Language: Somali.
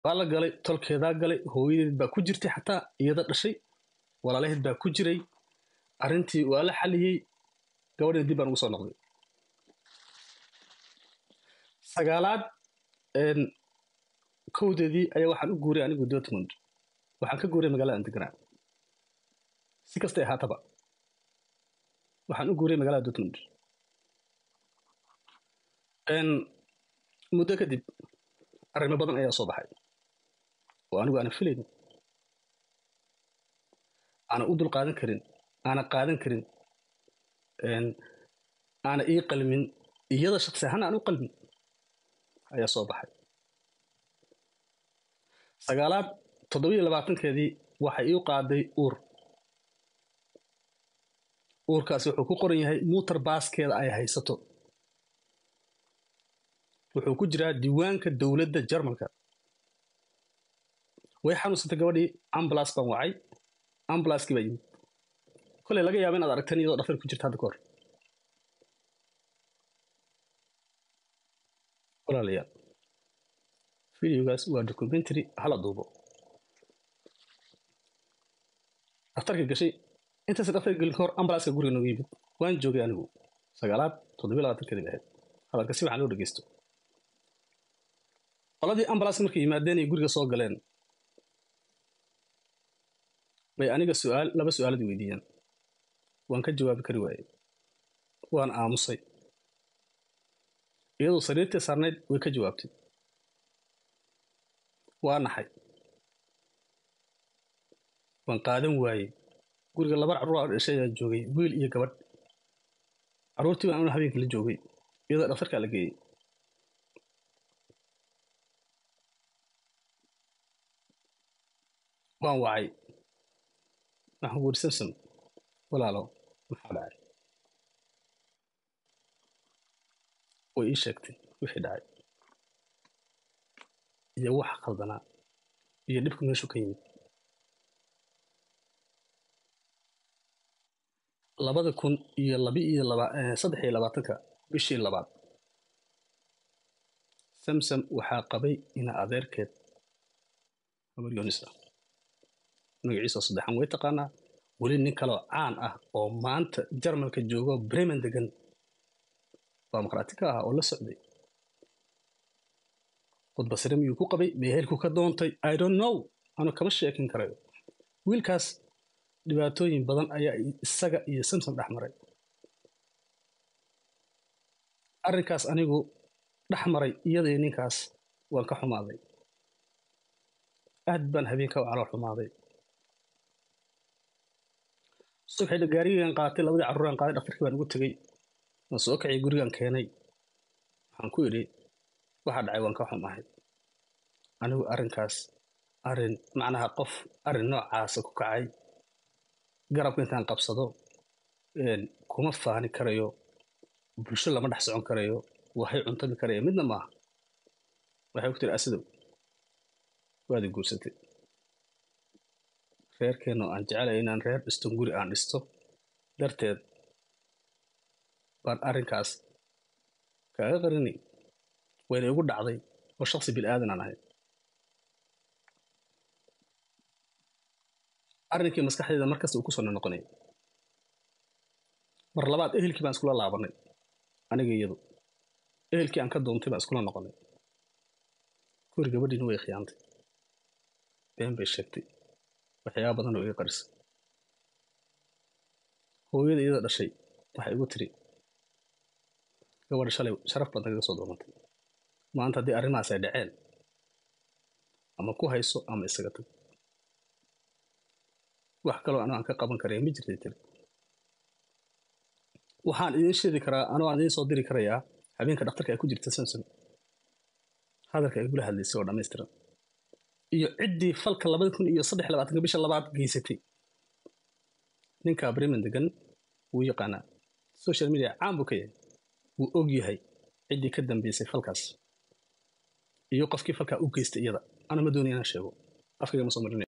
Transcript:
waa la galay tolkeedaa galay hooyadeed baa ku jirtay xataa iyada dhashay walaalaheed baa ku jiray arrintii waa la xaliyey gabadheed dib baan ugu soo noqday sagaalaad kowdeedii ayaa waxaan u guuray anigu dortmund waxaan ka guuray magaalada andeganaa si kastay ahaataba waxaan u guuray magaalada dortmund muddo kadib arrimo badan ayaa soo baxay oo anigu aana filayn aana u dul qaadan karin aana qaadan karin aana ii qalmin iyada shaksi ahaan aan u qalmin ayaa soo baxay sagaalaad toddobiyo labaatankeedii waxay ii qaaday uur uurkaasi wuxuu ku qoran yahay muutar baaskeeda ay haysato wuxuu ku jiraa diiwaanka dowladda jarmalka way xanuunsantay gabadhii ambulas baan wacay ambulaskii baa yimid koley laga yaaba inaad aragteen iyadoo dhafar ku jirta hadda ka hor walaalayaal videogaas waa documentary hala duubo dhaftarka gashay intaas dhaftar gelin ka hor ambulaska guriga noogu yimid waan joogay anigu sagaalaad toddobiyo labaatankeedii ahayd hadalka si waxaan loo dhegeysto qoladii ambulaska markay yimaadeen ay guriga soo galeen bay aniga su'aal laba su'aalad weydiiyeen waan ka jawaabi kari waayey waan aamusay iyadoo sariirtii saarnayd way ka jawaabtay waa naxay waan qaadan waayey guriga laba carruur dhashay ayaa joogay wiil iyo gabadh carruurtii baan una habeenkii la joogay iyadoo dhaftarkaa la geeyey waan wacay waxaan ku yidhi samsom walaalo maxaa dhacay way ii sheegtay wixii dhacay iyo waxa qaldanaa iyo dhibka meeshu ka yimid labada kun iyo labi iyo laba saddex iyo labaatanka bishii labaad samsom waxaa qabay ina adeerkeed habar yoonisa magaciisa saddexan way taqaanaa weli nin kaloo caan ah oo maanta jarmalka joogo bremen degan baa maqraati ka ahaa oo la socday khudbasire miyuu ku qabay meehelku ka doontay i don't know anu kama sheekin karayo wiilkaas dhibaatooyin badan ayaa isaga iyo samsom dhex maray arrinkaas anigu dhex maray iyadii ninkaas waan ka xumaaday aad baan habeenka u calool xumaaday subxii gaarigan qaatay labadii carruuraan qaaday dhaftarkii baan ugu tegey waan soo kaciyay gurigan keenay waxaan ku idhi waxa dhacay waan ka xumahay anigu arrinkaas arrin macnaha qof arrin noocaasa ku kacay garabka intaan qabsado kuma faani karayo bulsho lama dhex socon karayo waxay cuntami karaya midna maaha waxay ku tiri asidow waadi guursatay reerkeenno aan jecelay inaan reer dhiston guri aan dhisto darteed baan arrinkaas kaaga qarinay wayna igu dhacday oo shaksi bil'aadan aan ahay arrinkii maskaxdeeda markasta uu ku soo noqonay mar labaad ehelkii baan iskula laabanay aniga iyadu ehelkii aan ka doontay baan iskula noqonay guri gabadhiina way khiyaantay been bay sheegtay waxyaaba badan oo iga qarisay hooyada iyada dhashay waxay igu tiri gabadha shalay sharaf baad nagaga soo doonantay maanta haddii arrimahaas ay dhaceen ama ku hayso ama isaga tag wax kaloo anoo aan ka qaban karaya ma jirtay tiri waxaan idiin sheedi karaa anoo aan idiin soo diri karayaa habeenka dhakhtarka ay ku jirta samson hadalka ay gula hadlaysay oo dhammaystiran iyo ciddii falka labada kun iyo saddex labaatanka bisha labaad geysatay ninka bremen degan wuu yaqaanaa social media caan buu ka yahay wuu og yahay ciddii ka dambeysay falkaas iyo qofkii falkaa u geystay iyada ana ma doonaya inaan sheego afkayga ma soo marinaya